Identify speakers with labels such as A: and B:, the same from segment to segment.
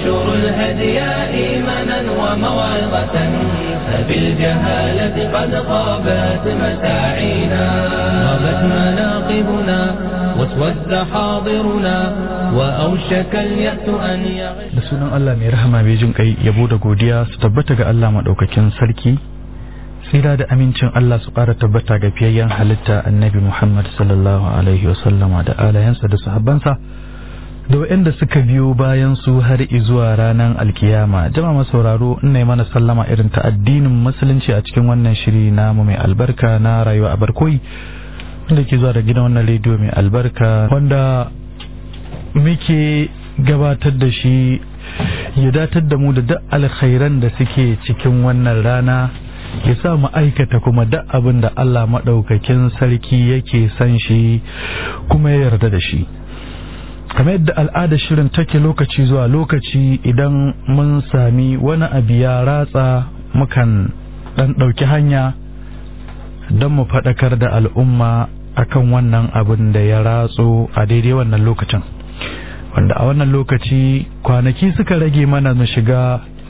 A: وانشر الهدي إيمانا وموعظة فبالجهالة قد خابت مساعينا غابت مناقبنا واسود حاضرنا وأوشك اليأس أن يغش
B: da sunan Allah mai rahama mai jin kai yabo da godiya su tabbata ga Allah madaukakin sarki tsira da amincin Allah su ƙara tabbata ga fiyayyen halitta annabi Muhammad sallallahu alaihi wasallama da alayansa da sahabbansa da waɗanda suka biyo bayan su har zuwa ranar alkiyama jama'a sauraro ina yi mana sallama irin ta addinin musulunci a cikin wannan shiri namu mai albarka na rayuwa a barkoyi wanda ke zuwa da gidan wannan rediyo mai albarka wanda muke gabatar da shi ya datar da mu da duk alkhairan da suke cikin wannan rana ya sa mu aikata kuma duk abin da Allah maɗaukakin sarki yake san shi kuma ya yarda da shi kamar yadda al'adar shirin take lokaci zuwa lokaci idan mun sami wani abu ya ratsa mukan ɗan ɗauki hanya don mu faɗakar da al'umma akan wannan abin da ya ratso a daidai wannan lokacin wanda a wannan lokaci kwanaki suka rage mana mu shiga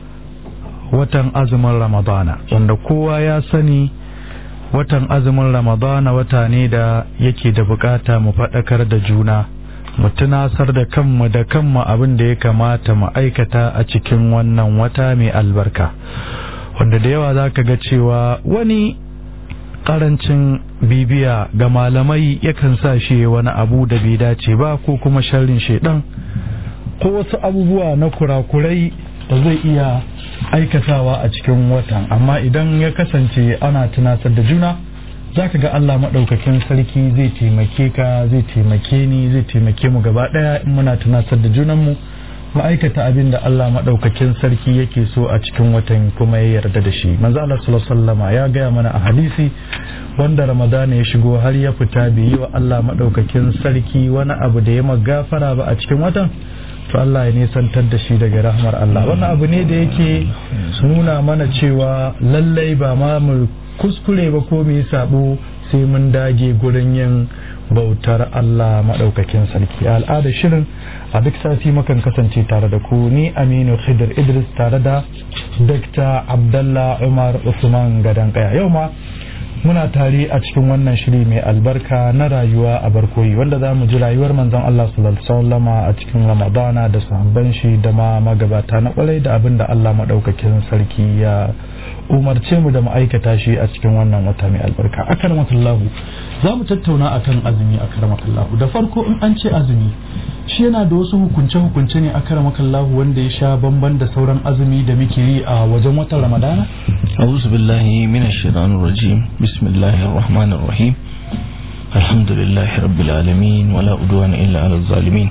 B: watan azumin ramadana wanda kowa ya sani watan azumin ramadana wata ne da yake da bukata mu faɗakar da juna mu tunasar da kanmu da kanmu abin da ya kamata mu aikata a cikin wannan wata mai albarka wanda da yawa za ka ga cewa wani karancin bibiya ga malamai yakan sa shi wani abu da bai dace ba ko kuma sharrin shaidan ko wasu abubuwa na kurakurai da zai iya aikatawa a cikin watan amma idan ya kasance ana tunasar da juna za ka ga Allah maɗaukakin sarki zai taimake ka zai taimake ni zai taimake mu gaba ɗaya in muna tunasar da junanmu ma'aikata abin da Allah maɗaukakin sarki yake so a cikin watan kuma ya yarda da shi manzo Allah sallallahu ya gaya mana a hadisi wanda ramadana ya shigo har ya fita bai yi wa Allah maɗaukakin sarki wani abu da ya magafara ba a cikin watan to Allah ya nisantar da shi daga rahmar Allah wannan abu ne da yake nuna mana cewa lallai ba ma mu kuskure ba ko mu yi sabo sai mun dage gurin yin bautar Allah maɗaukakin sarki a al'adar shirin a duk sati makan kasance tare da ku ni Aminu Khidir Idris tare da Dr. Abdallah Umar Usman Gadan Kaya yau ma muna tare a cikin wannan shiri mai albarka na rayuwa a barkoyi wanda za mu ji rayuwar manzon Allah sallallahu a cikin Ramadana da sahabban shi da ma magabata na kwarai da abin da Allah maɗaukakin sarki ya umarce mu da mu aikata shi a cikin wannan wata mai albarka akarmakallahu za mu tattauna akan azumi akarmakallahu da farko in an ce azumi shi yana da wasu hukunce-hukunce ne akarmakallahu wanda ya sha bamban da sauran azumi da muke yi a wajen watan ramadana
C: أعوذ بالله من الشيطان الرجيم بسم الله الرحمن الرحيم الحمد لله رب العالمين ولا أدوان إلا على الظالمين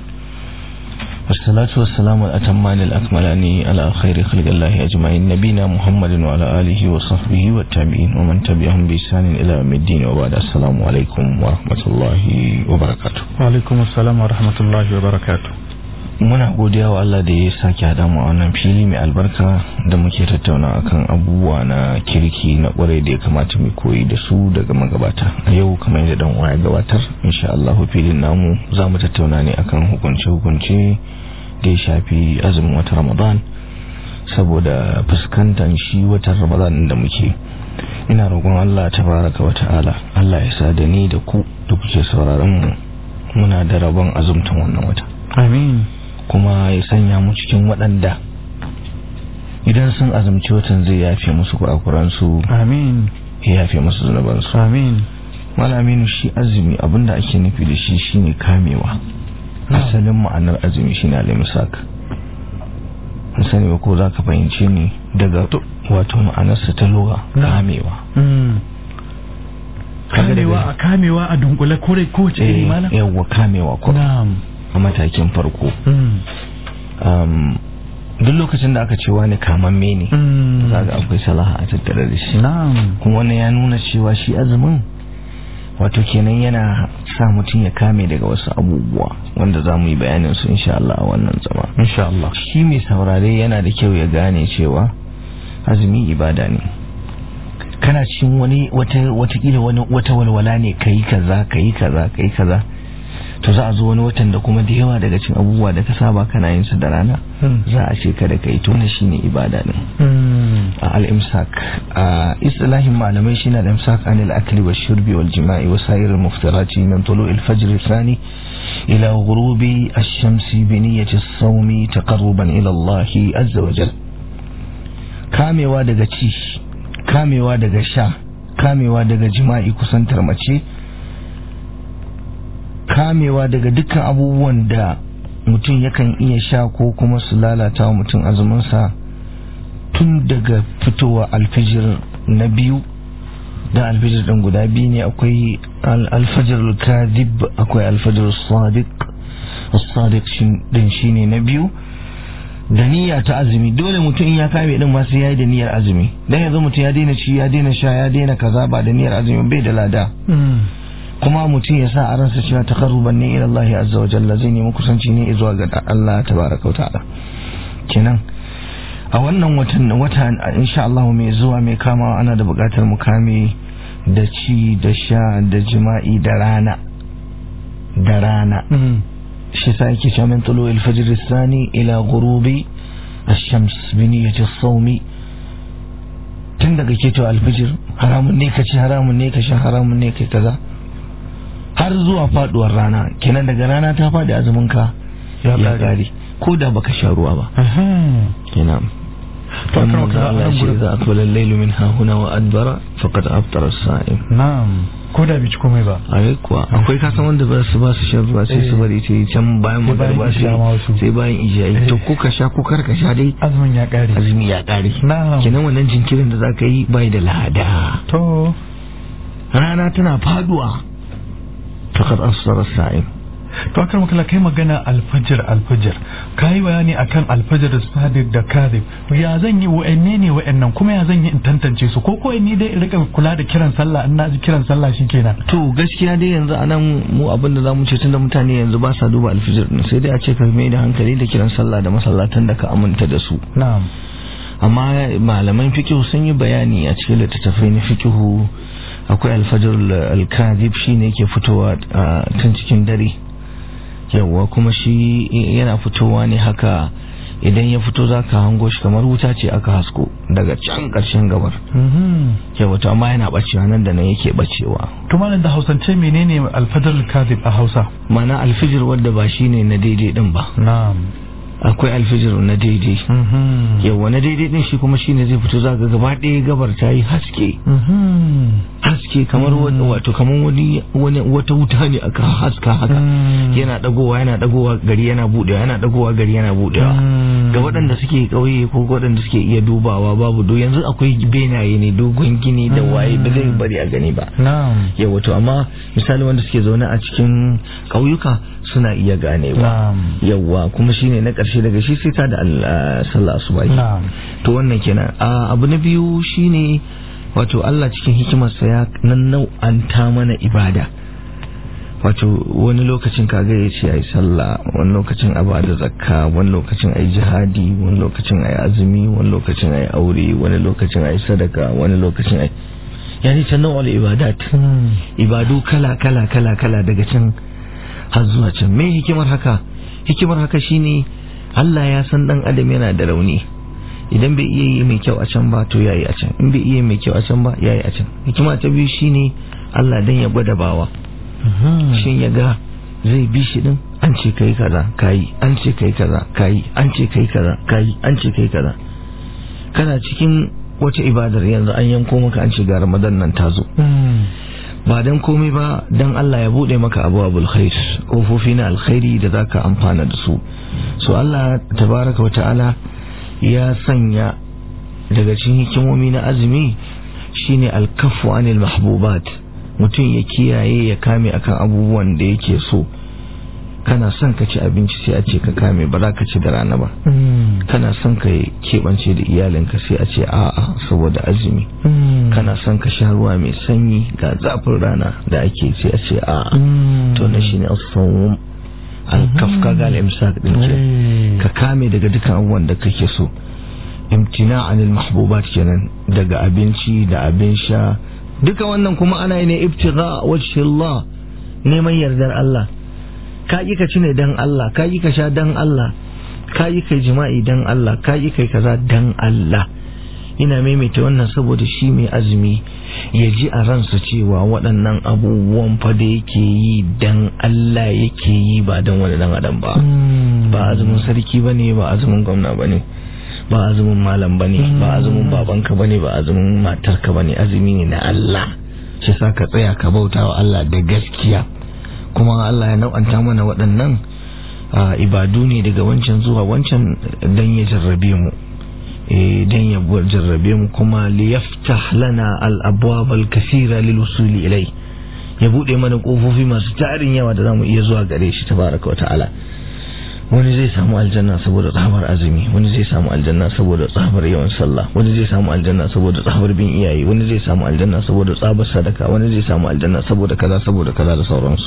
C: والصلاة والسلام الأتمان الأكملان على خير خلق الله أجمعين نبينا محمد وعلى آله وصحبه والتابعين ومن تبعهم بإحسان إلى يوم الدين وبعد السلام عليكم ورحمة الله وبركاته
B: وعليكم السلام ورحمة الله وبركاته
C: muna godiya wa Allah da ya sake haɗa mu a wannan fili mai albarka da muke tattauna akan abubuwa na kirki na kwarai da ya kamata mu koyi da su daga magabata a yau kamar yadda dan ya gabatar insha Allah filin namu za mu tattauna ne akan hukunce hukunce da ya shafi azumin watan Ramadan saboda fuskantar shi watan Ramadan da muke ina roƙon Allah tabaraka wa ta'ala Allah ya sa da ni da ku da kuke sauraron mu muna da rabon azumtan wannan wata
B: amin
C: kuma ya sanya mu cikin waɗanda idan sun azumci watan zai yafe musu kurakuransu
B: amin
C: ya yafe musu zunubansu
B: amin
C: malaminu shi azumi abinda ake nufi da shi shine kamewa asalin ma'anar azumi shine al-imsak an sani ba ko za ka fahimce ni daga wato ma'anarsa ta lura kamewa
B: kamewa a kamewa a dunkule kore ko ce iri mana
C: yawwa kamewa ko
B: na'am
C: a matakin farko duk lokacin da aka ce wani kamamme ne zaga akwai salaha a tattare da shi
B: na'am
C: kuma wannan ya nuna cewa shi azumin wato kenan yana sa mutum ya kame daga wasu abubuwa wanda za mu yi bayanin su insha Allah a wannan zama
B: insha Allah
C: shi mai saurare yana da kyau ya gane cewa azumi ibada ne kana cikin wani wata watakila wani wata walwala ne kai kaza kai kaza kai kaza to za a zo wani watan da kuma da yawa daga cikin abubuwa da ka saba kana yin su da rana za a ce kada kai to ne shine ibada din a al-imsak a islahin malamai shine al-imsak anil akli wa shurbi wal jima'i wa sa'ir al-muftarati min tulu'il fajr al-thani ila ghurubi ash-shamsi bi niyyati as-sawmi taqarruban ila Allah azza wa jalla kamewa daga ci kamewa daga sha kamewa daga jima'i kusantar mace kamewa daga dukkan abubuwan da mutum yakan iya sha ko kuma su lalata wa mutum azuminsa tun daga fitowa alfijir na biyu da alfijir ɗin guda biyu ne akwai alfajir kadib akwai alfajir sadiq sadiq din shine na biyu da niyya ta azumi dole mutum in ya kame din ma sai yayi da niyyar azumi dan yanzu mutum ya daina ci ya daina sha ya daina kaza ba da niyyar azumi bai da lada kuma mutum ya sa a ransa cewa taqarruban ne ila Allah azza wa jalla zai nemi kusanci ne zuwa ga Allah tabaraka wa ta'ala kenan a wannan watan wata insha Allah mai zuwa mai kama ana da buƙatar mu kame da ci da sha da jima'i da rana da rana shi sa yake cewa min tulu al-fajr ath-thani ila ghurubi ash-shams bi niyyati as-sawmi tun daga keto al-fajr haramun ne ka ci haramun ne ka sha haramun ne kai kaza har zuwa faduwar rana kenan daga rana ta fadi azumin ka ya kare ko da baka sha ruwa ba kenan to kan ka Allah shi za a tola lailu min ha huna wa adbara faqad aftara as-sa'im
B: na'am ko da bici komai ba
C: ai kuwa akwai kasan wanda ba su ba su shan ruwa sai su bari ta can bayan magarba sai bayan ijayi to ko ka sha ko kar ka sha dai
B: azumin ya kare
C: azumi ya kare
B: na'am
C: kenan wannan jinkirin da zaka yi bai da lada
B: to
C: rana tana faduwa faqad asfara as-sa'im
B: to akan makala kai magana alfajir alfajir kai bayani akan alfajir sadiq da kadhib ya zan yi wa'anne ne wa'annan kuma ya zan yi in tantance su ko ko ni dai rika kula da kiran sallah in na ji kiran sallah shikenan
C: to gaskiya dai yanzu anan mu abin da zamu ce tunda mutane yanzu ba sa duba alfajir din sai dai a ce ka mai da hankali da kiran sallah da masallatan da ka aminta da su
B: na'am
C: amma malaman fiqh sun yi bayani a cikin littattafai na fiqh akwai alfajir al-kadhib shine yake fitowa tun cikin dare yawwa kuma shi yana fitowa ne haka idan ya fito za ka hango shi kamar wuta ce aka hasko daga can ƙarshen gabar yawwa to amma yana bacewa nan da nan yake bacewa
B: to malam da hausance menene alfajir kadhib a hausa
C: mana alfijir wadda ba shine na daidai din ba
B: na'am
C: akwai alfijir na daidai yawwa na daidai din shi kuma shine zai fito za ga gaba ɗaya gabar ta yi haske haske kamar wato kamar wani wata wuta ne aka haska haka yana dagowa yana dagowa gari yana budewa yana dagowa gari yana budewa ga waɗanda suke ƙauye ko waɗanda suke iya dubawa babu do yanzu akwai benaye ne dogon gini da waye ba zai bari a gani ba yawa to amma misali wanda suke zaune a cikin ƙauyuka suna iya ganewa yawa kuma shine na ƙarshe daga shi sai ta da sallah asubahi to wannan kenan abu na biyu shine wato Allah cikin hikimarsa ya nan nau'anta mana ibada wato wani lokacin kaga ya ce ai sallah wani lokacin a bada zakka wani lokacin ai jihadi wani lokacin ai azumi wani lokacin ai aure wani lokacin ai sadaka wani lokacin ai yani ta nau'al ibadat ibadu kala kala kala kala daga can har zuwa can me hikimar haka hikimar haka shine Allah ya san dan adam yana da rauni idan bai iya yi mai kyau a can ba to yayi a can in bai iya mai kyau a can ba yayi a can hikima ta biyu shine Allah dan ya gwada bawa shin ya ga zai bi shi din an ce kai kaza kayi an ce kai kaza kayi an ce kai kaza kayi an ce kai kaza kana cikin wata ibadar yanzu an yanko maka an ce ga Ramadan nan ta zo ba dan komai ba dan Allah ya bude maka abwabul khair kofofi na alkhairi da zaka amfana da su so Allah tabaraka wa ta'ala ya sanya daga cikin hikimomi na azumi shine alkafu anil mahbubat mutum ya kiyaye ya kame akan abubuwan da yake so kana son ka ci abinci sai a ce ka kame ba za ka ci da rana ba kana son ka keɓance da iyalinka sai a ce a'a saboda azumi kana son ka sha ruwa mai sanyi ga zafin rana da ake sai a ce a'a to na shine as-sawm al-kaf ka ga al-imsak din ce ka kame daga dukkan abubuwan da kake so imtina anil mahbubat kenan daga abinci da abin sha duka wannan kuma ana yi ne ibtigha wajhi Allah neman yardar Allah ka yi ka ci ne dan Allah ka yi ka sha dan Allah ka yi kai jima'i dan Allah ka yi kai kaza dan Allah ina maimaita wannan saboda shi mai azumi ya ji a ransa cewa waɗannan abubuwan fa da yake yi dan Allah yake yi ba dan wani dan adam ba ba azumin sarki bane ba azumin gwamna bane ba azumin malam bane ba azumin babanka bane ba azumin matarka bane azumi ne na Allah shi sa ka tsaya ka bauta wa Allah da gaskiya kuma Allah ya nau'anta mana waɗannan ibadu ne daga wancan zuwa wancan dan ya jarrabe mu dan ya jarrabe mu kuma liyaftah lana al-abwab al-kathira lil wusuli ilai ya bude mana kofofi masu tarin yawa da zamu iya zuwa gare shi tabaraka wa ta'ala wani zai samu aljanna saboda tsabar azumi wani zai samu aljanna saboda tsabar yawan sallah wani zai samu aljanna saboda tsabar bin iyaye wani zai samu aljanna saboda tsabar sadaka wani zai samu aljanna saboda kaza saboda kaza da sauransu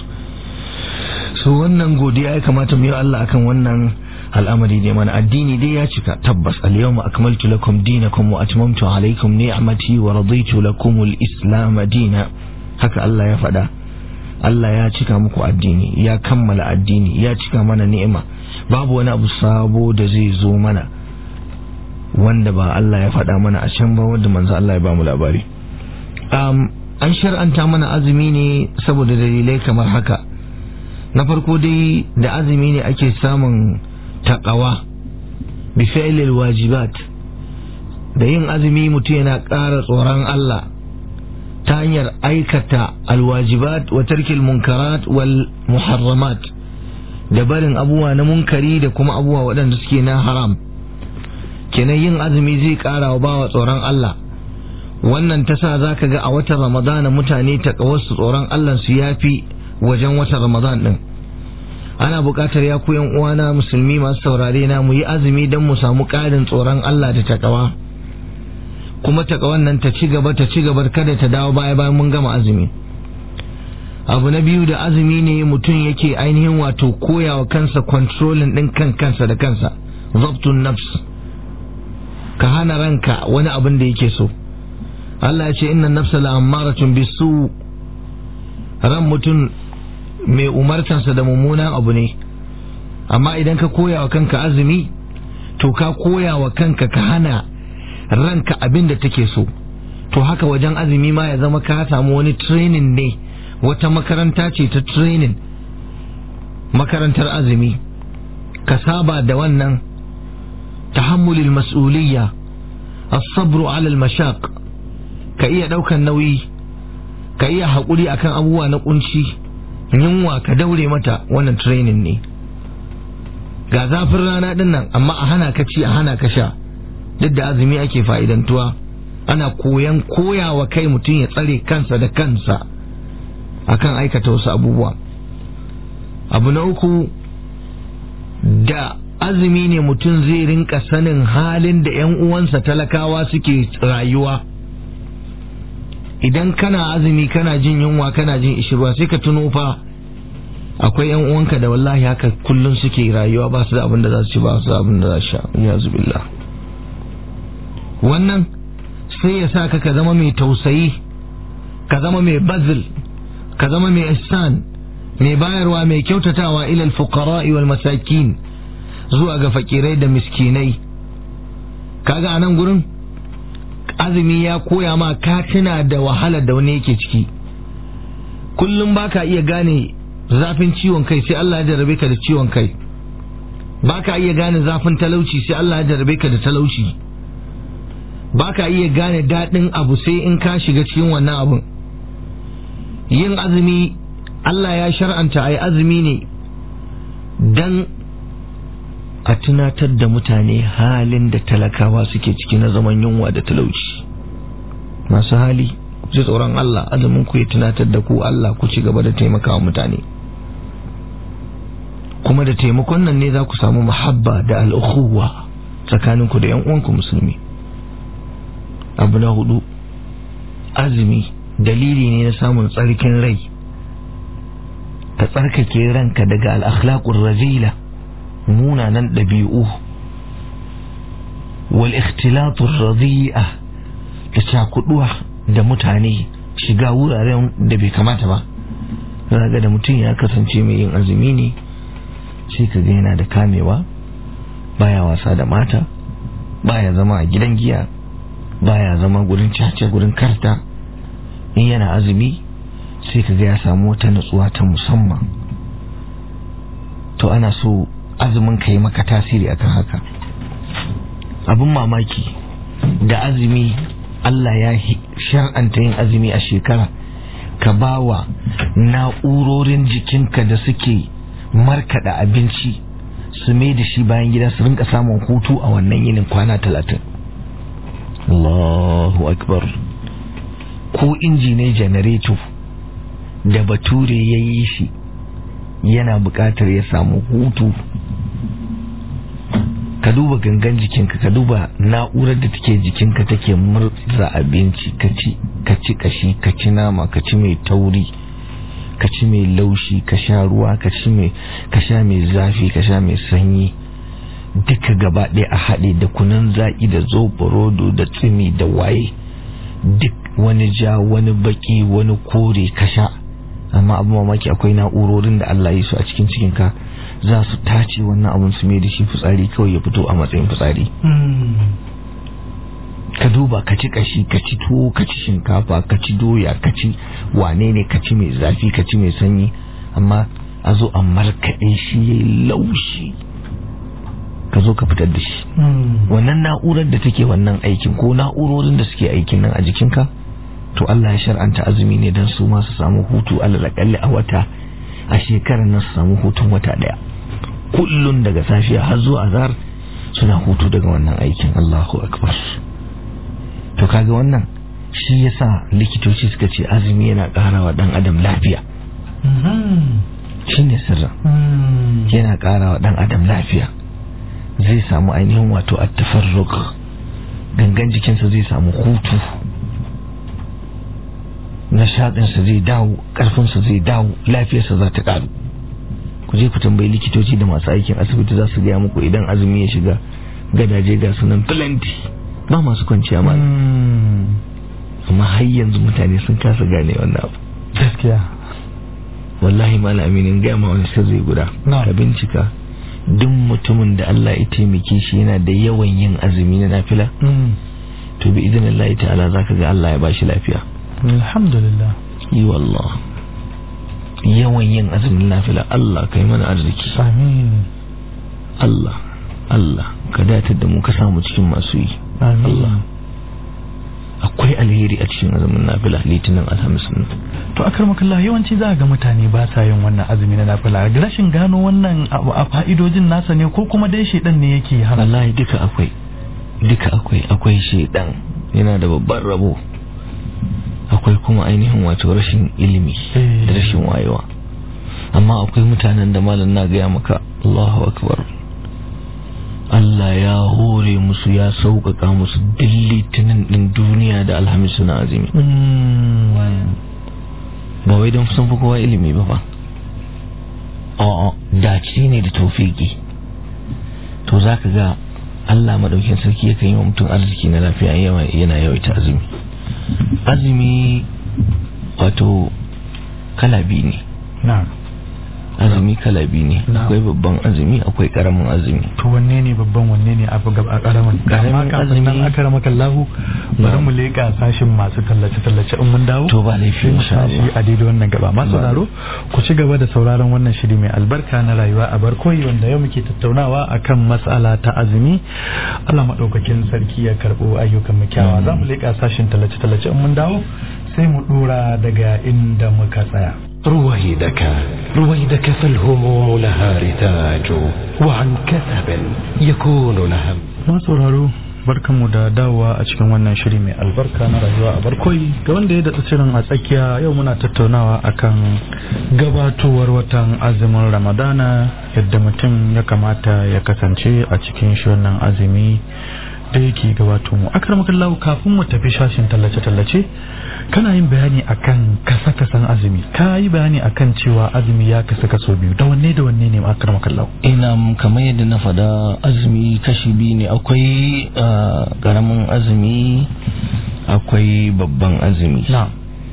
C: so wannan godiya ya kamata mu yi Allah akan wannan al'amari ne mana addini dai ya cika tabbas al-yawma akmaltu lakum dinakum wa atmamtu alaykum ni'mati wa raditu lakum al-islam dina haka Allah ya faɗa Allah ya cika muku addini ya kammala addini ya cika mana ni'ima babu wani abu sabo da zai zo mana wanda ba Allah ya faɗa mana a can ba wanda manzo Allah ya ba mu labari um, an shar'anta mana azumi ne saboda dalilai kamar haka na farko dai da azumi ne ake samun taqawa bi fi'lil wajibat da yin azumi mutum yana ƙara tsoron Allah ta hanyar aikata alwajibat wa tarkil munkarat wal muharramat da barin abubuwa na munkari da kuma abubuwa waɗanda suke na haram kenan yin azumi zai ƙara wa bawa tsoron Allah wannan ta sa za ka ga a watan ramadana mutane ta su tsoron Allah su yafi wajen watan ramadan ɗin ana buƙatar ya yan uwana musulmi masu saurare na mu yi azumi don mu samu ƙarin tsoron Allah da takawa kuma takawan nan ta ci gaba ta ci gaba kada ta dawo baya bayan mun gama azumi abu na biyu da azumi ne mutum yake ainihin wato koyawa kansa controlling din kan kansa da kansa zabtun nafs ka hana ranka wani abin da yake so Allah ya ce inna nafsa la ammaratun bisu ran mutum mai umartansa da mummunan abu ne amma idan ka koyawa kanka azumi to ka koyawa kanka ka hana ranka abin da take so to haka wajen azumi ma ya zama ka samu wani training ne wata makaranta ce ta training makarantar azumi ka saba da wannan tahammulil mas'uliyya as-sabru 'ala al-mashaq ka iya daukan nauyi ka iya haƙuri akan abubuwa na kunci yunwa ka daure mata wannan training ne ga zafin rana din nan amma a hana ka ci a hana ka sha duk da azumi ake fa'idantuwa ana koyan koyawa kai mutum ya tsare kansa da kansa akan aikata wasu abubuwa abu na uku da azumi ne mutum zai rinka sanin halin da 'yan uwansa talakawa suke rayuwa idan kana azumi kana jin yunwa kana jin ishirwa sai ka tuno fa akwai 'yan uwanka da wallahi haka kullum suke rayuwa ba su da abin da za su ci ba su da abin da za su sha ya zubillah wannan sai ya sa ka ka zama mai tausayi ka zama mai bazil ka zama mai ihsan mai bayarwa mai kyautatawa ilal fuqara'i wal masakin zuwa ga fakirai da miskinai kaga a nan gurin azumi ya koya ma ka tuna da wahalar da wani yake ciki kullum baka iya gane zafin ciwon kai sai Allah ya jarrabe ka da ciwon kai baka iya gane zafin talauci sai Allah ya jarrabe ka da talauci baka iya gane daɗin abu sai in ka shiga cikin wannan abun yin azumi Allah ya shar'anta a yi azumi ne don a tunatar da mutane halin da talakawa suke ciki na zaman yunwa da talauci masu hali ku ji tsoron Allah azumin ku ya tunatar da ku Allah ku ci gaba da taimakawa mutane kuma da taimakon nan ne za ku samu muhabba da al'ukhuwa tsakaninku da 'yan uwanku musulmi abu na hudu azumi dalili ne na samun tsarkin rai ka tsarkake ranka daga al'akhlaƙun razila munanan ɗabi'u wal ikhtilatun razi'a da cakuduwa da mutane shiga wuraren da bai kamata ba ga da mutum ya kasance mai yin azumi ne sai ka ga yana da kamewa baya wasa da mata baya zama a gidan giya baya zama gurin caca gurin karta in yana azumi sai ka ga ya samu wata nutsuwa ta musamman to ana so azumin ka yi maka tasiri akan haka abin mamaki da azumi Allah ya shar'anta yin azumi a shekara ka bawa na'urorin jikinka da suke markada abinci su mai da shi bayan gida su rinka samun hutu a wannan yinin kwana talatin Allahu akbar ko inji ne janareto da bature ya yi shi yana buƙatar ya samu hutu ka duba gangan jikinka ka duba na'urar da take jikinka take murza abinci ka ci ka ci kashi ka ci nama ka ci mai tauri ka ci mai laushi ka sha ruwa ka ci mai ka sha mai zafi ka sha mai sanyi duka gaba ɗaya a haɗe da kunan zaƙi da zoɓorodo da tsimi da waye duk wani ja wani baki wani kore ka sha amma abu mamaki akwai na'urorin da Allah ya su a cikin cikinka za su tace wannan abun su mai da shi fitsari kawai ya fito a matsayin fitsari ka duba ka ci kashi ka ci tuwo ka ci shinkafa ka ci doya ka ci wane ne ka ci mai zafi ka ci mai sanyi amma a zo a markaɗe shi ya yi laushi ka zo ka fitar da shi wannan na'urar da take wannan aikin ko na'urorin da suke aikin nan a jikinka to Allah ya shar'anta azumi ne don su ma su samu hutu alalakalli a wata a shekarar nan su samu hutun wata daya kullun daga safiya har zuwa azhar suna hutu daga wannan aikin Allahu akbar to kaga wannan shi yasa likitoci suka ce azumi yana ƙara wa dan adam lafiya shine sirrin yana ƙara wa dan adam lafiya zai samu ainihin wato at-tafarruq gangan jikinsa zai samu hutu nishaɗinsa zai dawo ƙarfinsa zai dawo lafiyarsa za ta ƙaru ku je ku tambayi likitoci da masu aikin asibiti za su gaya muku idan azumi ya shiga gadaje ga sunan plenty ba masu kwanciya ma amma har yanzu mutane sun kasa gane wannan abu
B: gaskiya
C: wallahi malam aminin gaya ma wani sirri guda ka bincika duk mutumin da Allah ya taimake shi yana da yawan yin azumi na nafila to bi idan Allah ta'ala zaka ga Allah ya bashi lafiya
B: alhamdulillah
C: yi wallah yawan yin azumin nafila Allah kai mana arziki
B: amin
C: Allah Allah ka datar da mu ka samu cikin masu yi Allah akwai alheri a cikin azumin nafila litinin alhamis nan
B: to akar makalla yawanci za ga mutane ba sa yin wannan azumi na nafila rashin gano wannan a fa'idojin nasa ne ko kuma dai shedan ne yake hana
C: wallahi duka akwai duka akwai akwai shedan yana da babban rabo akwai kuma ainihin wato rashin ilimi da rashin wayewa amma akwai mutanen da malam na gaya maka Allahu akbar Allah ya hore musu ya sauƙaƙa musu duk litinin ɗin duniya da alhamis suna azumi ba wai don sun fi kowa ilimi ba ba a'a dace ne da taufiki to za ka ga Allah maɗaukin sarki yakan yi wa mutum arziki na lafiya yana yawaita azumi azumi wato kala biyu ne azumi kala biyu ne akwai babban azumi akwai karamin azumi
B: to wanne ne babban wanne ne abu gaba karamin
C: Karamin
B: kafin nan
C: azumi-
B: aka rama kallahu bari mu leka sashin masu tallace tallace in mun dawo
C: to ba laifi
B: sai mu
C: insha
B: tashi
C: Allah
B: a daidai wannan gaba masu sauraro ku ci gaba da sauraron wannan shiri mai albarka na rayuwa a barkoyi wanda yau muke tattaunawa akan matsala ta azumi Allah madaukakin sarki ya karbo ayyukan mu kyawawa za mu leka sashin tallace tallace in mun dawo sai mu dora daga inda muka tsaya
D: رويدك رويدك فالهموم لها رتاج وعن كثب يكون لهم
B: masu sauraro barkanmu da dawowa a cikin wannan shiri mai albarka na rayuwa a barkoyi ga wanda ya datsa shirin a tsakiya yau muna tattaunawa akan gabatowar watan azumin ramadana yadda mutum ya kamata ya kasance a cikin shi wannan azumi da yake gabato mu akramakallahu kafin mu tafi shashin tallace-tallace kana yin bayani akan kasa-kasan azumi ka yi bayani akan cewa azumi ya kasa kaso biyu da wanne da wanne ne akramakallahu
C: ina kamar yadda na faɗa azumi kashi biyu ne akwai ah, ƙaramin azumi akwai babban azumi
B: na'am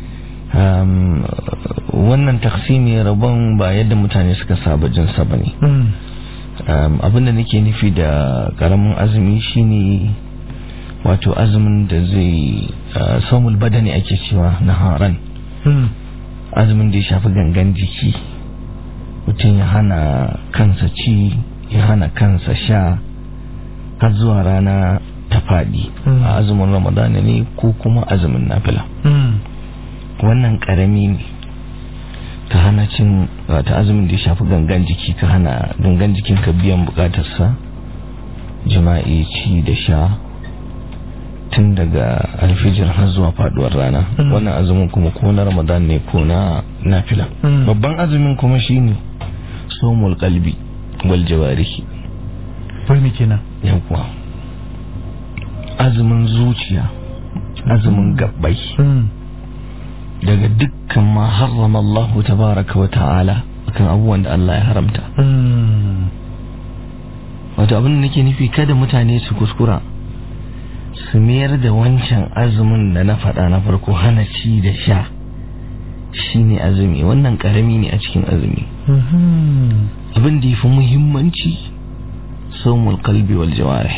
C: um, wannan taksimi rabon ba yadda mutane suka saba jinsa ba ne
B: Mm.
C: um, abinda nake nufi da karamin azumi shine wato azumin da zai uh, saumul badani ake cewa na haran
B: Mm.
C: azumin da ya shafi gangan jiki mutum ya hana kansa ci ya hana kansa sha har zuwa rana ta faɗi
B: Mm.
C: a azumin ramadana ne ko kuma azumin nafila
B: Mm.
C: wannan karami ne ka hana cin wata azumin da ya shafi gangan jiki ka hana gangan jikinka biyan bukatarsa jima'i ci da sha tun daga alfijir har zuwa faduwar rana
B: Mm.
C: wannan azumin kuma ko na ramadan ne ko na nafila
B: Mm.
C: babban azumin kuma shine somul qalbi wal jawarihi
B: wai me kenan
C: yawwa azumin zuciya azumin gabbai
B: Mm.
C: daga dukkan ma harrama Allah tabaraka wa ta'ala akan abubuwan da Allah ya haramta
B: Mm.
C: wato abin da nake nufi kada mutane su kuskura su mayar da wancan azumin da na faɗa na farko hana ci da sha shine azumi wannan karami ne a cikin azumi
B: Mhm.
C: abin da yafi muhimmanci saumul qalbi wal jawarih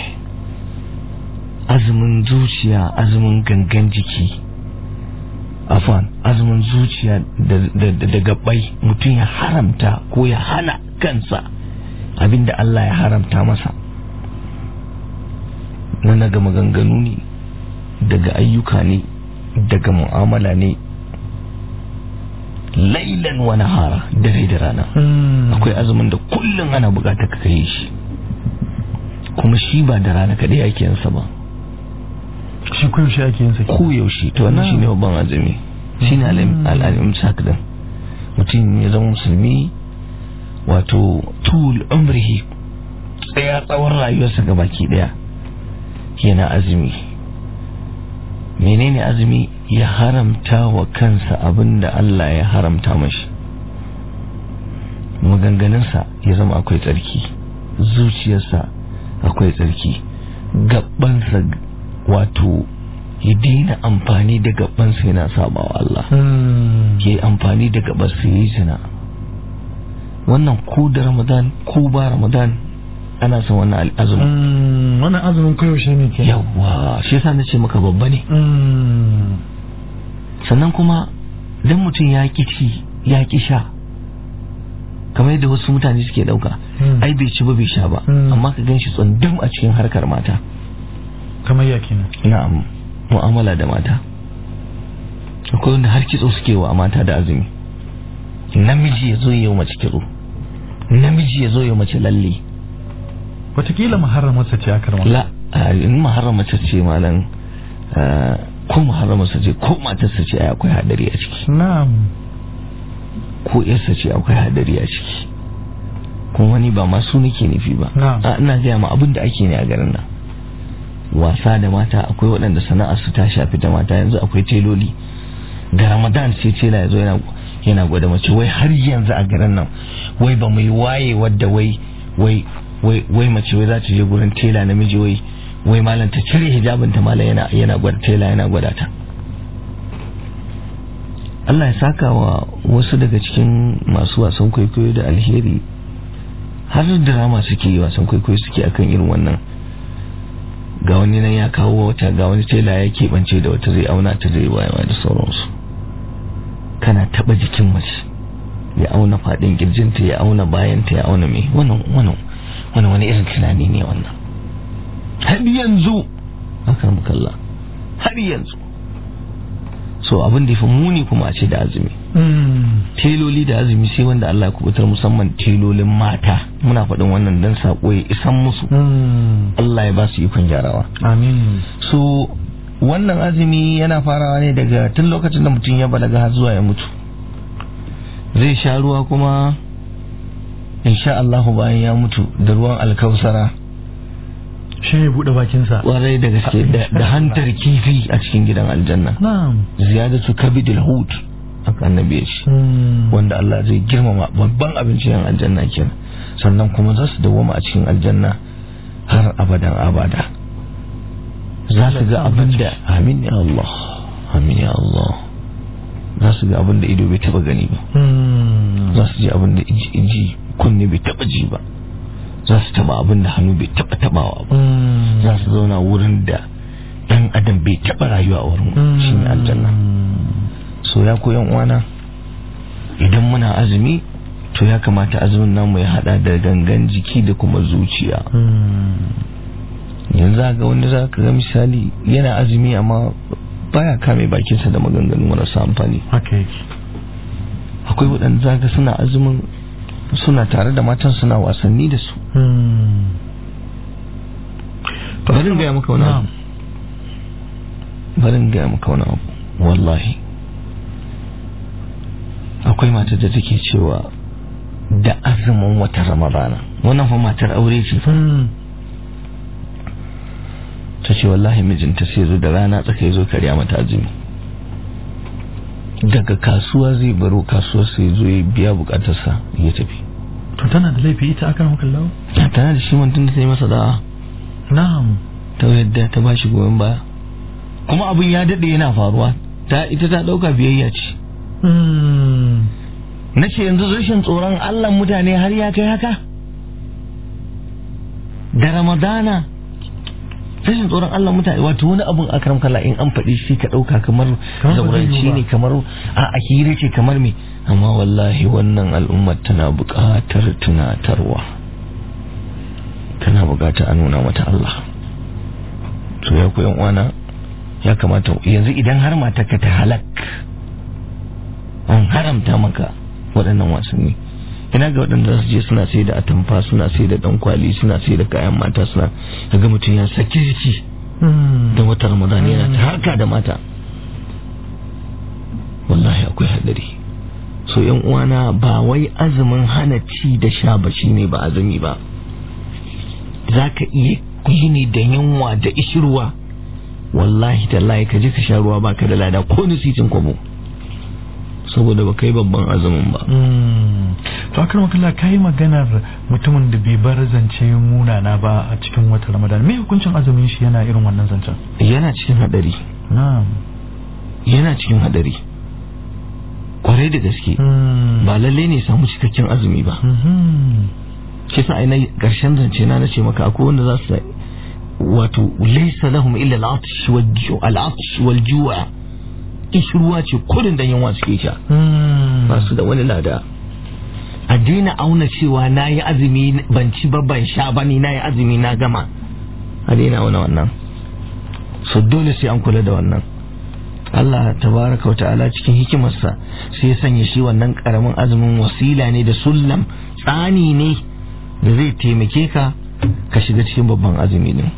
C: azumin zuciya azumin gangan jiki afan azumin zuciya da, da, da, da gabbai mutum ya haramta ko ya hana kansa abinda Allah ya haramta masa na daga maganganu ne daga ayyuka ne daga mu'amala ne lailan wa nahara dare da rana
B: Mm.
C: akwai azumin da kullum ana bukatar ka kai shi kuma shi ba da rana kadai ake yansa ba
B: shi koyaushe ake yin sa
C: ko yaushe to wannan shine babban azumi shine al'alim sakdan mutum ya zama musulmi wato tul umrihi tsaya tsawon rayuwarsa ga baki daya yana azumi menene azumi ya haramta wa kansa abinda Allah ya haramta mashi maganganunsa ya zama akwai tsarki zuciyarsa akwai tsarki gabansa wato ya daina amfani da gabansa yana sabawa Allah
B: Mm.
C: ya yi amfani da gabansa ya yi zina wannan ko da ramadan ko ba ramadan ana son wannan azumin
B: Mm. wannan azumin koyaushe ne ke
C: yawa shi yasa na ce maka babba ne
B: Mm.
C: sannan kuma dan mutum ya ki ci ya ki sha kamar yadda wasu mutane suke dauka
B: Mm.
C: ai bai ci ba bai sha ba
B: Mm.
C: amma ka gan shi tsundum a cikin harkar mata
B: kamar ya kenan
C: na'am mu'amala da mata akwai wanda har kitso suke wa mata da azumi namiji ya zo ya yi mace kitso namiji ya zo ya mace lalle
B: watakila maharramarsa ce akar ma
C: la a, in maharramata ce malam a, ko maharramarsa ce ko matarsa ce ai akwai hadari a ciki
B: na'am
C: ko yarsa ce akwai hadari a ciki kuma wani ba masu nake nufi ba
B: Na'am.
C: a ina gaya ma abin da ake ne a garin nan wasa da mata akwai waɗanda sana'ar su ta shafi da mata yanzu akwai teloli ga ramadan sai tela ya zo yana yana gwada mace wai har yanzu a garin nan wai ba mai waye wadda wai wai wai wai mace wai za ta je gurin tela namiji wai wai malam ta cire hijabin ta malam yana yana gwada tela yana gwada ta Allah ya saka wa wasu daga cikin masu wasan kwaikwayo da alheri har drama suke yi wasan kwaikwayo suke akan irin wannan ga wani nan ya kawo wata ga wani tela ya keɓance da wata zai auna ta zai wayewa da sauransu kana taɓa jikin mace ya auna faɗin kirjinta ya auna bayanta ya auna mai wannan wannan wannan wani irin tunani ne wannan har yanzu haka mukalla har yanzu so abin da ya fi muni kuma a ce da azumi
B: Mm.
C: teloli da azumi sai wanda Allah ya kubutar musamman telolin mata muna faɗin wannan dan sako ya isan musu
B: Mm.
C: Allah ya ba su ikon gyarawa
B: amin
C: so wannan azumi yana farawa ne daga tun lokacin da mutum ya balaga har zuwa ya mutu zai sha ruwa kuma insha Allah bayan ya mutu da ruwan alkausara
B: shi ne buɗe bakinsa
C: kwarai da gaske da da hantar kifi a cikin gidan aljanna
B: na'am
C: ziyadatu kabidil hut aka annabi ya ce
B: Mm.
C: wanda Allah zai girmama babban abincin yan aljanna kenan sannan kuma za su dawoma a cikin aljanna har abadan abada za su ga abin da amin ya Allah amin ya Allah za su ga abin da ido bai taba gani ba za su ji abin da iji kunne bai taba ji ba za su taba abin da hannu bai taba tabawa ba za su zauna wurin da dan adam bai taba rayuwa a wurin shi ne aljanna so ya koyan uwana idan muna azumi to ya kamata azumin namu ya hada da gangan jiki da kuma zuciya yanzu ga wanda za ka ga misali yana azumi amma baya kame bakinsa da maganganu marasa amfani akwai waɗanda za ka suna azumin suna tare da matan suna wasanni da su barin gaya maka wani abu barin gaya maka wani abu wallahi akwai matar da take cewa da azumin wata ramadana wannan fa matar aure ce ta ce wallahi mijinta sai zo da rana tsaka zo karya mata azumi daga kasuwa zai baro kasuwa sai zo ya biya bukatarsa ya tafi
B: to tana da laifi ita akan hukan lawo
C: ta tana da shi mutum da ta yi masa da'a
B: na'am
C: ta yadda ta bashi goyon baya kuma abin ya daɗe yana faruwa ta ita ta ɗauka biyayya ce na ce yanzu rashin tsoron allah mutane har ya kai haka da ramadana rashin tsoron Allah mutane wato wani abun akram kala in an faɗi shi ka ɗauka kamar zauranci ne kamar a ahiri ce kamar me amma wallahi wannan al'ummar tana buƙatar tunatarwa tana buƙatar a nuna mata Allah to ya koyan uwana ya kamata yanzu idan har matarka ta halak an haramta maka waɗannan wasanni ina ga waɗanda su je suna sai da atamfa suna sai da ɗan kwali suna sai da kayan mata suna ga mutum ya saki jiki da wata ramadan yana ta harka da mata wallahi akwai hadari so yan uwana ba wai azumin hana ci da sha ba ne ba azumi ba za ka iya yi ne da yunwa da ishirwa wallahi tallahi ka je ka sha ruwa baka da lada ko nisitin kwabo saboda ba kai babban azumin ba
B: to akan makalla ka yi maganar mutumin da bai bar zance munana ba a cikin wata ramadan me hukuncin azumin shi yana irin wannan zancen
C: yana cikin hadari
B: na'am
C: yana cikin hadari kwarai da gaske ba lalle ne samu cikakken azumi ba kisa ai na karshen zance na nace maka akwai wanda za su wato laysa lahum illa al-atsh wal ju'a ruwa ce kudin da yunwa suke sha ba su da wani lada a daina auna cewa na yi azumi ban ci ba ban sha ba ni na yi azumi na gama a daina auna wannan so dole sai an kula da wannan Allah tabaraka wa ta'ala cikin hikimarsa sai ya sanya shi wannan karamin azumin wasila ne da sullam tsani ne da zai taimake ka ka shiga cikin babban azumi ne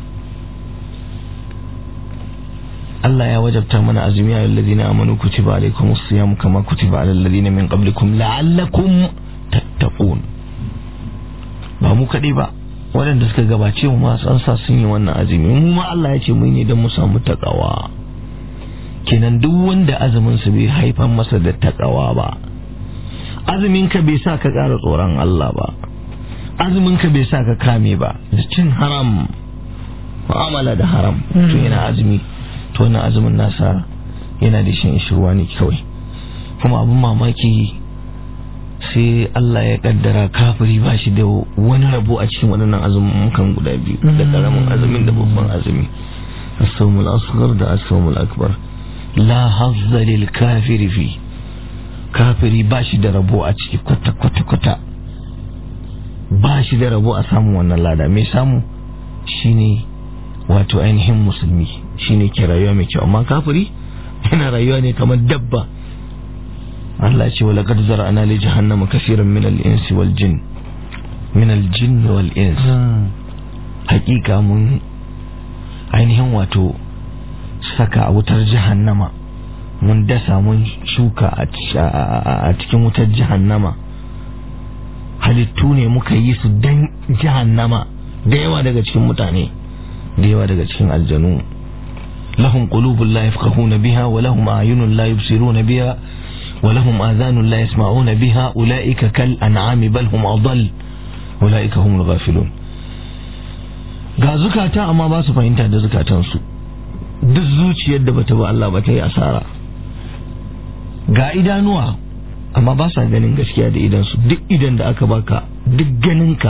C: Allah ya wajabta mana azumi ya alladhina amanu kutiba alaykumus siyam kama kutiba alal ladina min qablikum la'allakum tattaqun ba mu kadai ba waɗanda suka gabace mu ma san sa sun yi wannan azumi mu ma Allah ya ce mu ne don mu samu takawa kenan duk wanda azumin sa bai haifar masa da takawa ba azumin ka bai sa ka ƙara tsoron Allah ba azumin ka bai sa ka kame ba da cin haram mu'amala da haram to yana azumi to wannan azumin nasa yana da shan ishirwa ne kawai kuma abin mamaki sai Allah ya kaddara kafiri ba shi da wani rabo a cikin waɗannan azumin kan guda biyu da karamin azumin da babban azumi as-sawmul asghar da as-sawmul akbar la hazza lil kafiri fi kafiri ba shi da rabo a ciki kwata kwata kwata ba shi da rabo a samun wannan lada mai samu shine wato ainihin musulmi shine ke rayuwa mai kyau amma kafiri yana rayuwa ne kamar dabba Allah ce wala qad zara'na li jahannama kaseeran min al-insi wal jin min al-jinn wal ins hakika mun ainihin wato saka a wutar jahannama mun dasa mun shuka a cikin wutar jahannama halittu ne muka yi su dan jahannama da yawa daga cikin mutane da yawa daga cikin aljanu lahum qulubun la yafqahuna biha wa lahum a'yunun la yubsiruna biha wa lahum adhanun la yasma'una biha ulaika kal an'ami bal hum adall ulaika humul ghafilun ga zukata amma ba su fahimta da zukatansu duk zuciyar da bata ba Allah ba ta yi asara ga idanuwa amma ba sa ganin gaskiya da idansu duk idan da aka baka duk ganinka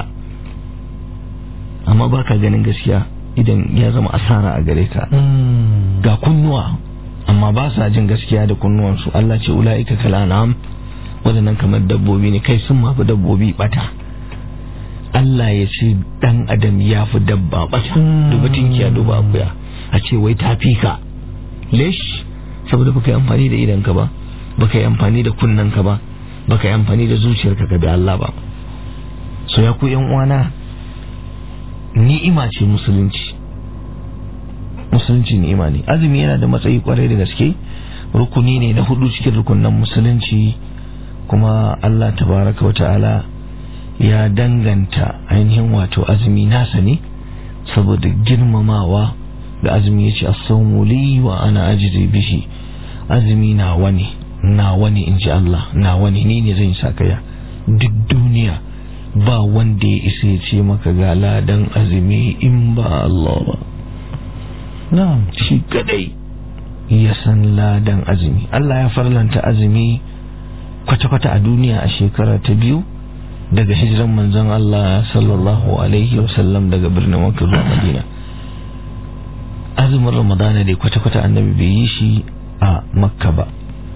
C: amma baka ganin gaskiya idan ya zama asara a gare ka ga kunnuwa amma ba sa jin gaskiya da kunnuwansu Allah ce ula'ika kalanam waɗannan kamar dabbobi ne kai sun mafi dabbobi bata Allah ya ce dan adam ya fi dabba bata duba tinkiya duba akuya a ce wai ta fi ka lesh saboda baka yi amfani da idanka ba baka yi amfani da kunnanka ba baka yi amfani da zuciyarka ka bi Allah ba so ya ku yan uwana ni'ima ce musulunci musulunci ni'ima ne azumi yana da matsayi kwarai da gaske rukuni ne na hudu cikin rukunan musulunci kuma Allah tabaraka wa ta'ala ya danganta ainihin wato azumi nasa ne saboda girmamawa da azumi ya ce as-sawmu li wa ana ajri bihi azumi na wani na wani in ji Allah na wani ni ne zan sakaya duk duniya ba wanda ya isa ya ce maka ga ladan azumi in ba Allah ba na'am shi kadai ya san ladan azumi Allah ya farlanta azumi kwata-kwata a duniya a shekara ta biyu daga hijiran manzon Allah sallallahu alaihi wasallam daga birnin Makka zuwa Madina azumin Ramadana dai kwata-kwata annabi bai yi shi a Makka ba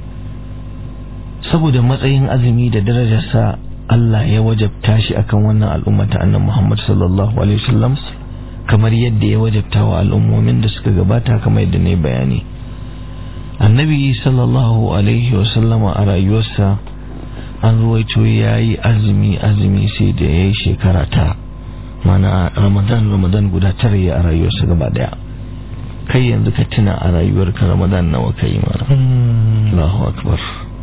C: saboda matsayin azumi da darajarsa Allah ya wajabta shi akan wannan al'umma ta annabi Muhammad sallallahu alaihi wasallam kamar yadda ya wajabta wa al'ummomin da suka gabata kamar yadda ne bayani annabi sallallahu alaihi wasallama a rayuwarsa an ruwaito ya yi azumi azumi sai da ya yi shekara ta mana ramadan ramadan guda tara ya a rayuwarsa gaba daya kai yanzu ka tuna a rayuwarka ramadan nawa ka yi mana Allahu akbar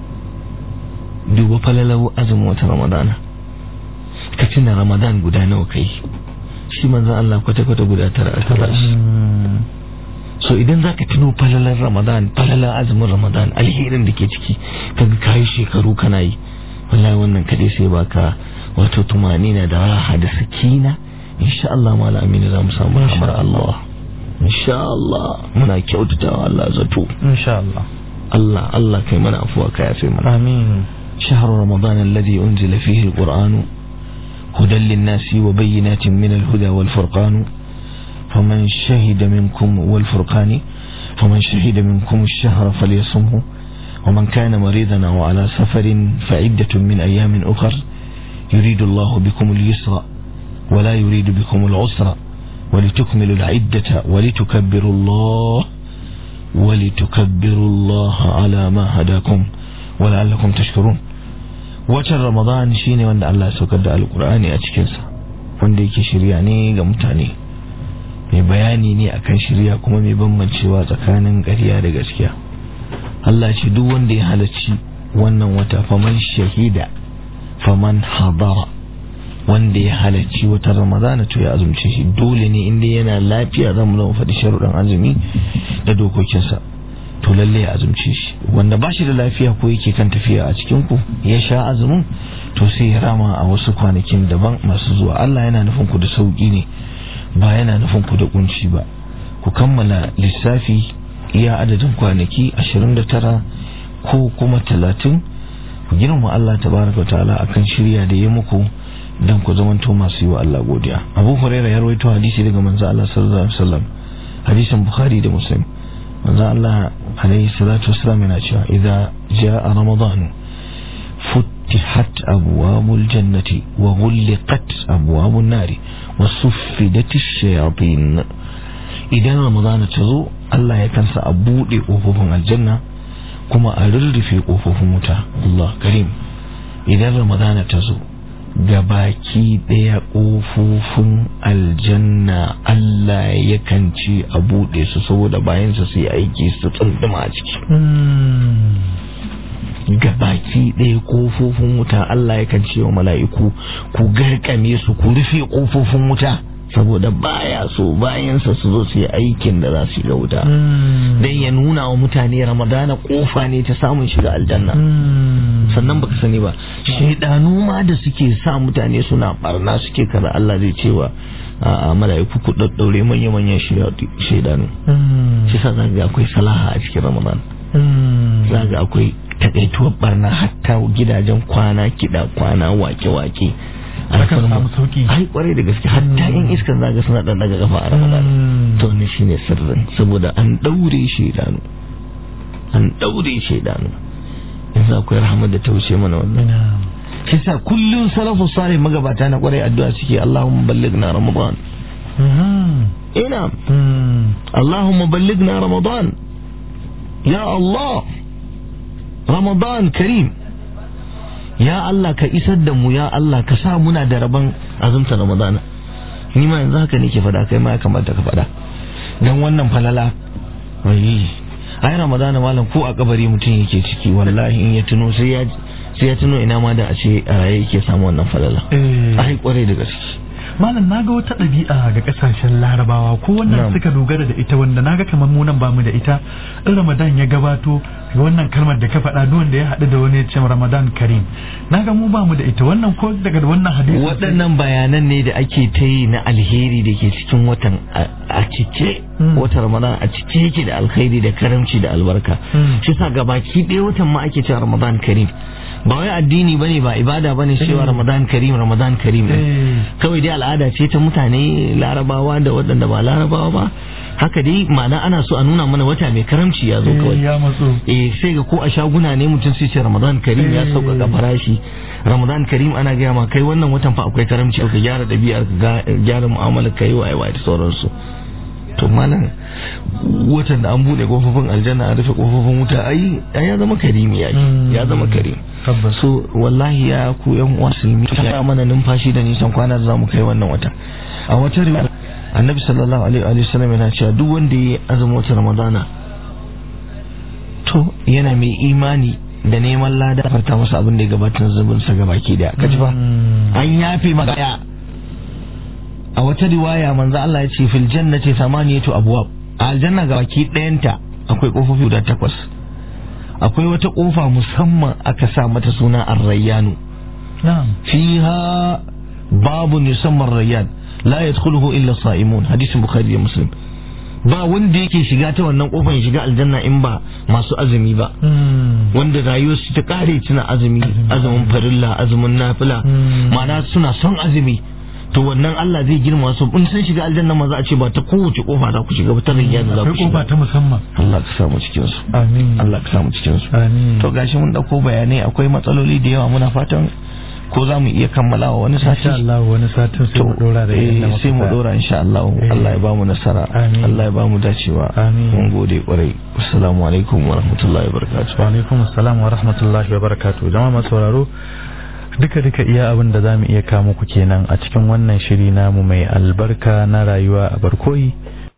C: duba falalau azumin wata ramadana ka tuna ramadan guda nawa ka yi shi manzan Allah kwata-kwata guda tara a tara shi so idan zaka tuno falalar ramadan falalar azumin ramadan alherin da ke ciki kaga kayi shekaru kana yi wallahi wannan kadai sai baka wato tumani na da raha da sakina insha Allah mala amina za mu samu rahmar Allah insha Allah muna kyautatawa Allah zato
B: insha Allah
C: Allah Allah kai mana afuwa ka yafe mana
B: amin
C: شهر رمضان الذي أنزل فيه القرآن هدى للناس وبينات من الهدى والفرقان فمن شهد منكم والفرقان فمن شهد منكم الشهر فليصمه ومن كان مريضا أو على سفر فعدة من أيام أخر يريد الله بكم اليسر ولا يريد بكم العسر ولتكملوا العدة ولتكبروا الله ولتكبروا الله على ما هداكم ولعلكم تشكرون watan ramadan shine wanda Allah ya saukar da alkur'ani a cikinsa wanda yake shirya ne ga mutane mai bayani ne akan shirya kuma mai bambancewa tsakanin ƙarya da gaskiya Allah ce duk wanda ya halarci wannan wata faman shahida faman hadara wanda ya halarci wata ramadana to ya azumce shi dole ne inda yana lafiya zamu zama faɗi sharuɗan azumi da dokokinsa to lalle ya azumce shi wanda ba shi da lafiya ko yake kan tafiya a cikin ku ya sha azumin to sai ya rama a wasu kwanakin daban masu zuwa Allah yana nufin ku da sauki ne ba yana nufin ku da kunci ba ku kammala lissafi iya adadin kwanaki 29 ko kuma 30 ku girma Allah tabaraka ta'ala akan shirya da ya muku dan ku zamanto masu yi wa Allah godiya Abu Hurairah ya rawaito hadisi daga manzo Allah sallallahu alaihi wasallam hadisin Bukhari da Muslim manzo Allah alaihi salatu wasallam yana cewa idza jaa ramadan فتحت أبواب الجنة وغلقت أبواب النار وصفدت الشياطين إذا رمضان تزو الله يكنس أبود قفوفهم الجنة كما أرر في قفوفهم متى الله كريم إذا رمضان تزو gabaki ɗaya ƙofofin aljanna Allah yakan ce a buɗe su saboda bayansa su yi aiki su tsunduma a ciki gabaki ɗaya ƙofofin wuta Allah yakan ce wa mala'iku ku garkame su ku rufe ƙofofin wuta saboda baya so bayansa su zo su yi aikin da za su shiga wuta dan ya nuna wa mutane ramadana kofa ne ta samun shiga aljanna sannan baka sani ba shaidanu ma da suke sa mutane suna barna suke kaza Allah zai cewa a mala'iku ku daddaure manya manyan shaidanu shi sa zaka akwai salaha a cikin ramadan zaka akwai takaituwar barna hatta gidajen kwana kiɗa kwana wake-wake
B: Akan samu sauki.
C: ai kwarai da gaske hatta yan iskan zaga suna dan daga kafa a ramadan
B: Mm.
C: to ne shine sirrin saboda an daure shaidanu an daure shaidanu yanzu akwai rahama da ta wuce mana wannan
B: na'am
C: shi sa kullum salafu salih magabata na kwarai addu'a suke Allahumma ballighna ramadan
B: Mhm.
C: ina
B: Mm.
C: Allahumma ballighna ramadan ya Allah ramadan karim ya Allah ka isar da mu ya Allah ka sa muna da rabon azumta ramadana ni ma yanzu haka nake fada kai ma ya kamata ka fada dan wannan falala wai ai ramadana malam ko a kabari mutum yake ciki wallahi in ya tuno sai ya sai ya tuno ina ma da a ce a raye yake samu wannan falala
B: Eh.
C: ai kwarai da gaske
B: malam naga wata ɗabi'a ga ƙasashen larabawa ko wannan
C: Na'am.
B: suka dogara da ita wanda naga kamar mu nan bamu da ita in ramadan ya gabato wannan kalmar da ka faɗa duk wanda ya haɗu da wani ya ce ramadan karim naga mu bamu da ita wannan ko daga wannan hadisi
C: waɗannan bayanan ne da ake ta yi na alheri da ke cikin watan a- a cike
B: Mm.
C: watan ramadan a cike yake da alkhairi da karamci da albarka
B: Mm.
C: shi sa gabaki ɗaya watan ma ake cewa ramadan karim ba wai addini bane ba ibada bane cewa
B: Mm.
C: ramadan karim ramadan karim ɗin.
B: Eh.
C: kawai dai al'ada ce ta mutane larabawa da waɗanda ba larabawa ba haka dai ma'ana ana so a nuna mana wata mai karamci ya zo
B: Eh,
C: kawai
B: ya matso
C: eh sai ga ko a shaguna ne mutum sai ce ramadan karim ya
B: Eh.
C: sauƙaƙa farashi ramadan karim ana gaya ma kai wannan watan fa akwai karamci ka gyara ɗabi'ar ka ga- gyara mu'amalar ka yi wa aiwa da sauransu to malam watan da an buɗe kofofin aljanna a rufe kofofin wuta ai ai ya zama karimi ya
B: Mm.
C: ya zama karim
B: tabbas
C: so wallahi ya ku yan uwa musulmi ya mana numfashi da nisan kwana da zamu kai wannan wata a wata riwaya annabi sallallahu alaihi wa sallam yana cewa duk wanda ya azumi wata ramadana to yana mai imani da neman lada farta masa abin da ya gabatar zubin sa gabaki daya kaji fa
B: Mm.
C: an yafe maka daya a wata riwaya manzo Allah ya ce fil jannati thamaniyatu abwab a aljanna gabaki dayanta akwai kofofi guda takwas akwai wata kofa musamman aka sa mata suna ar-rayyanu
B: na'am
C: fiha babun yusamma ar-rayyan la yadkhuluhu illa sa'imun hadisin bukhari da muslim ba wanda yake shiga ta wannan kofar ya shiga aljanna in ba masu azumi ba
B: Mm.
C: wanda rayuwarsu ta kare suna azumi azumin farilla azumin nafila
B: Mm.
C: ma'ana suna son azumi to wannan Allah zai girma su in sun shiga aljanna ma za a ce ba ta kowace kofa za ku shiga ba ta rayyan za ku
B: akwai kofa
C: shiga
B: ta musamman
C: Allah ka samu cikin su
B: amin
C: Allah ka samu cikin su
B: amin
C: to gashi mun dauko bayanai akwai matsaloli da yawa muna fatan ko za mu iya kammalawa wani sati
B: insha Allah wani satin sai mu dora da
C: eh,
B: inda muka
C: sai mu
B: tsaya.
C: dora insha Allah
B: Eh.
C: Allah ya bamu nasara
B: Amin.
C: Allah ya bamu dacewa
B: Amin.
C: mun gode kwarai assalamu alaikum wa rahmatullahi wa barakatuh
B: wa alaikum assalam wa rahmatullahi wa barakatuh jama'a masu sauraro duka duka iya abin da zamu iya kawo muku kenan a cikin wannan shiri namu mai albarka na rayuwa a barkoyi